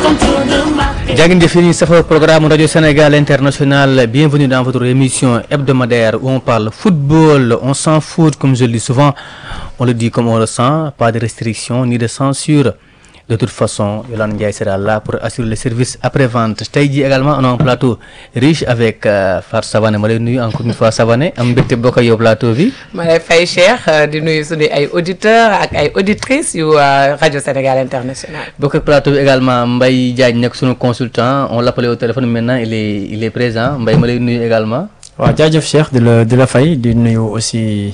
jàngin jëf yi safar programme radio Sénégal international bienvenue dans votre émission hebdomadaire où on parle football on s'en fout comme je le dis souvent on le dit comme on le sent pas de restriction ni de censure de toute façon Yolande Ndiaye sera là pour assurer le service après-vente tey jii également on a un plateau riche avec Fatou Savané ma lay nuyu encore une fois Savané am mbégte bokk ak yow plateau bi. ma lay fay Cheikh di nuyu suñu ay auditeurs ak ay auditrices yu rajo Sénégal international. bokk ak plateau bi également Mbaye Diagne nekk sunu consultant on l'appelait au téléphone maintenant il est il est présent Mbaye ma lay nuyu également. waaw jaajëf Cheikh di la di la fay di nuyu aussi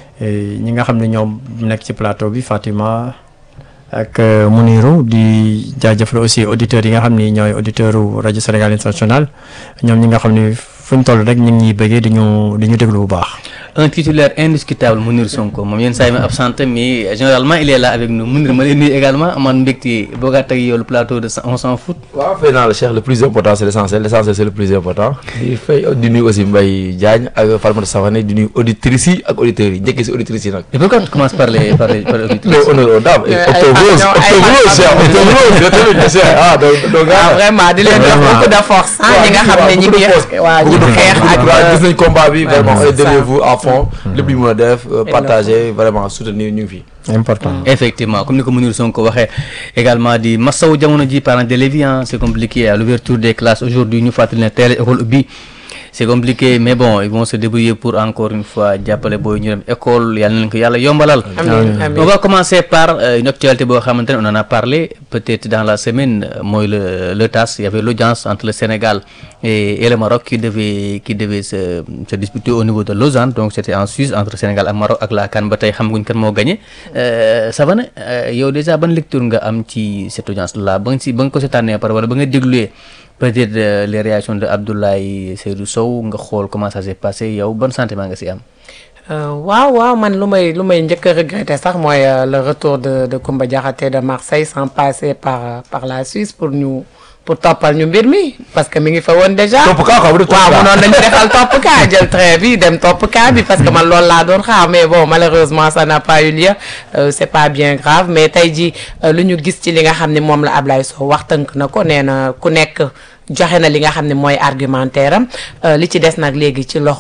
ñi nga xam ne ñoom nekk ci plateau bi Fatima. ak Muniru di jaajëfal aussi auditeurs yi nga xam ni ñooy auditeurs rajo Sénégal international ñoom ñi nga xam ni fu ñu toll rek ñu ngi ñuy bëggee di ñu di ñu déglu bu baax. un titulaire indiscutable Mounir Sonko moom yenn saa yi ma absenté mais généralement il est là avec nous Mounir ma lay nuyu également amaan mbégte boogaat ak yow le plateau de on s'en fout. waaw fay naa la Cheikh le plus important c'est l'essentiel l'essentiel c'est le plus important di fay di nuyu aussi Mbaye Diagne ak Falmata Savané di nuyu auditrices yi ak auditeurs yi njëkkee si auditrices yi nag. et pourquoi tu commences par les par les par les auditrices. mais honneur aux dames. octobre rose octobre rose Cheikh octobre rose yow tamit Cheikh ah donc donc. ah vraiment di leen jox beaucoup de force. ah ñi nga xam ne ñi ngi waaw ñi ngi xeex ak. gis nañ combat bi vraiment on est derrière vous à fond lépp lu ñu mën a def partager vraiment soutenir ñu ngi fi. important effectivement comme ni ko Mounir Sonko waxee également di masawu jamono ji parents d'élèves yi c'est compliqué à l'ouverture des classes aujourd'hui ñu fàttali ne teel école ubbi c'est compliqué mais bon ils vont se débrouiller pour encore une fois jàppale booy ñu dem école yàlla na leen ko yàlla yombalal. amiin amiin on va commencer par une actualité boo xamante ne on en a parlé peut-être dans la semaine mooy le le TAS il y avait l'audience entre le Sénégal et et le Maroc qui devait qui devait se se disputer au niveau de Lausanne donc c'était en Suisse entre Sénégal ak Maroc ak la CAN ba tey xamaguñ kan moo gagné Savané yow déjà ban lecture nga am ci cette audience là ba nga si ba nga ko seetaanee par wala ba nga dégluwee peut-être les réactions de Abdoulaye Seydou Sow nga xool comment ça s'est passé yow ban sentiment nga si am. waaw waaw man lu may lu may njëkk a regretter sax mooy le retour de de Koumba Diakhaté de Marseille sans passer par par la Suisse pour ñu pour toppal ñu mbir mi parce que mi ngi fa woon déjà. topp kaa quoi bu dee topp waaw kaa. munoon nañu defal topp kaa jël train bi dem topp kaa bi parce que man loolu laa doon xaar mais bon malheureusement ça n'a pas eu lieu Euh, c'est pas bien grave mais tey jii lu ñu gis ci li nga xam ne moom la Ablaye Sow wax tënk na ko nee na ku nekk joxe na li nga xam ne mooy argumentaire am li ci des nag léegi ci loxo